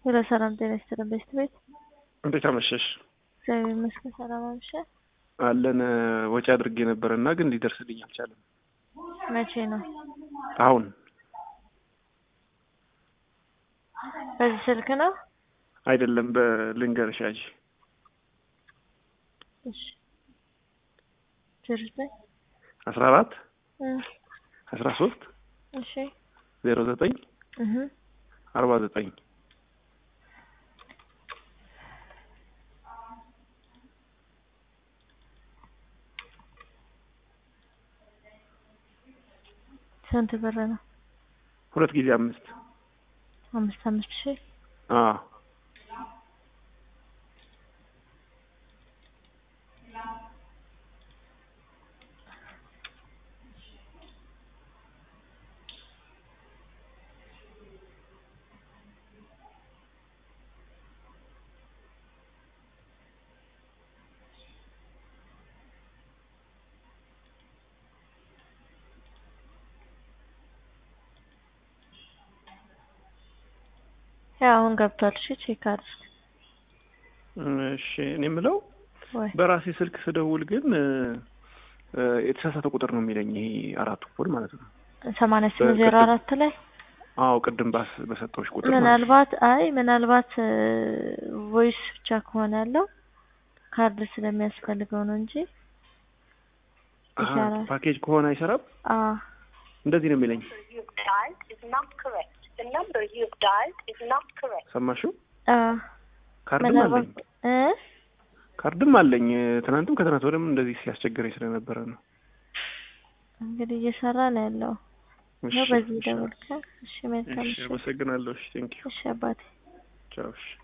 ሄሎ ሰላም ጤና ይስጥልን ቤስት ቤት እንዴት አመሸሽ? እግዚአብሔር ይመስገን ሰላም አመሸህ። አለን ወጪ አድርጌ ነበረ እና ግን ሊደርስልኝ አልቻለም። መቼ ነው? አሁን በዚህ ስልክ ነው? አይደለም በልንገርሽ ያዥ እሺ ጀርበኝ አስራ አራት እ አስራ ሶስት እሺ ዜሮ ዘጠኝ እህ አርባ ዘጠኝ ስንት ብር ነው? ሁለት ጊዜ አምስት አምስት አምስት ሺህ አዎ ያው አሁን ገብቷል። እሺ ቼክ አድርግ እሺ እኔ የምለው ወይ በራሴ ስልክ ስደውል ግን እ እ የተሳሳተ ቁጥር ነው የሚለኝ ይሄ አራቱ ኮድ ማለት ነው። ሰማንያ ስምንት ዜሮ አራት ላይ አዎ ቅድም ባስ በሰጠሁሽ ቁጥር ማለት ነው። ምናልባት አይ ምናልባት ቮይስ ብቻ ከሆነ ያለው ካርድ ስለሚያስፈልገው ነው እንጂ አሀ፣ ይቻላል። ፓኬጅ ከሆነ አይሰራም። አ እንደዚህ ነው የሚለኝ። you've dialed is not correct. The number you've dialed is not correct. ሰማሽው? አ ካርድም ምናልባት አለኝ እ ካርድም አለኝ። ትናንትም ከትናንት ወደም እንደዚህ ሲያስቸግረኝ ስለነበረ ነው። እንግዲህ እየሰራ ነው ያለው እሺ፣ ነው። በዚህ እሺ፣ ደውልከ። እሺ መልካም። እሺ፣ እሺ አመሰግናለሁ። እሺ፣ ቴንኪው። እሺ አባቴ ቻው። እሺ